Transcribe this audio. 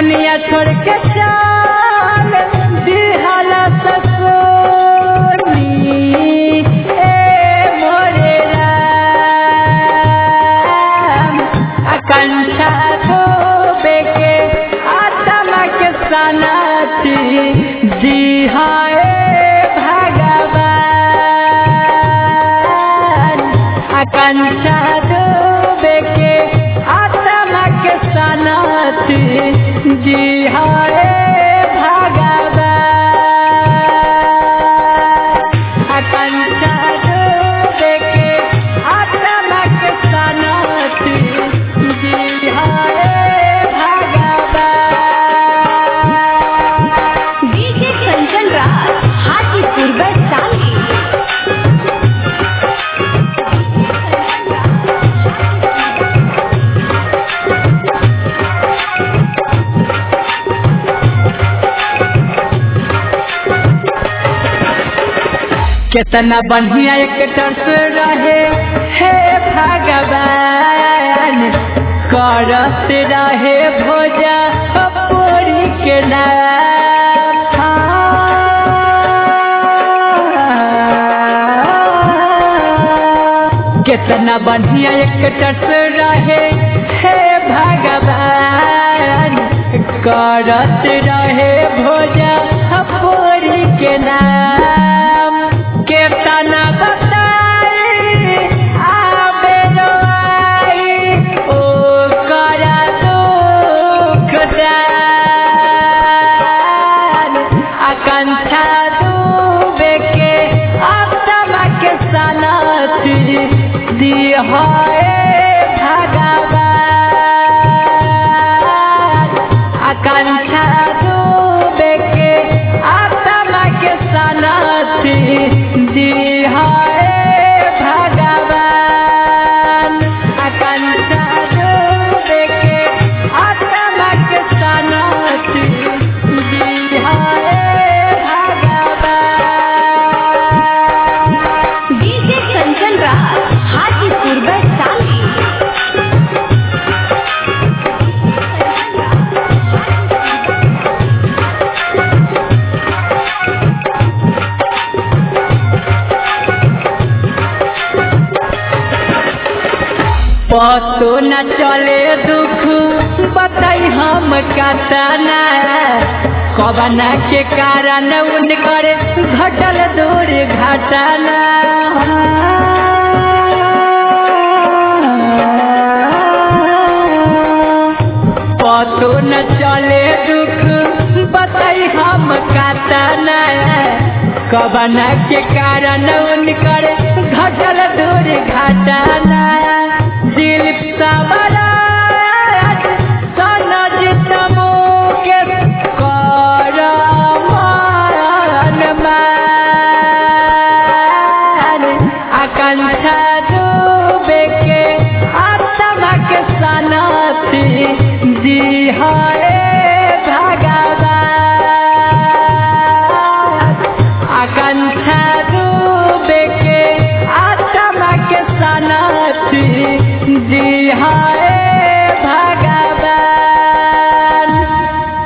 दुनिया छोड़ के चाल दिहाला सकोनी ए मोरे राम आकांक्षा धोबे के आत्मा के सनाती जी हाय भगवान आकांक्षा डूबे के आत्मा के सनाती जी हाय भगवान आकांक्षा डूबे के आत्मा के सनाती जी हाय भगवान डीजे कंचन राज हाजीपुर वैशाली कितना बढ़िया एक टर्स रहे हे भगवान करत रहे भोजा पूरी के नाम कितना बढ़िया एक टर्स रहे हे भगवान करत रहे भोजा पूरी के नाम केतना बताई आबे रोआई ओ करा दुख दान आकांक्षा डूबे के आत्मा के सनाती दिहाए भगवान आकांक्षा डूबे के आत्मा के सनाती दिहाए भगवान आकांक्षा डूबे के आत्मा के सनाती दिहाए भगवान डीजे कंचन राज हाजीपुर वैशाली पतो न चले दुख बताई हम कतना कबना के कारण उनकर घटल दूर घटना पतो न चले दुख बताई हम कतना कबना के कारण उनकर घटल दूर घटना दिल सबराज सनज तमो के कर मान मान आकांक्षा डूबे के आत्मा के सनाती जी हाय भगवान आकांक्षा डूबे के आत्मा के सनाती जी हाय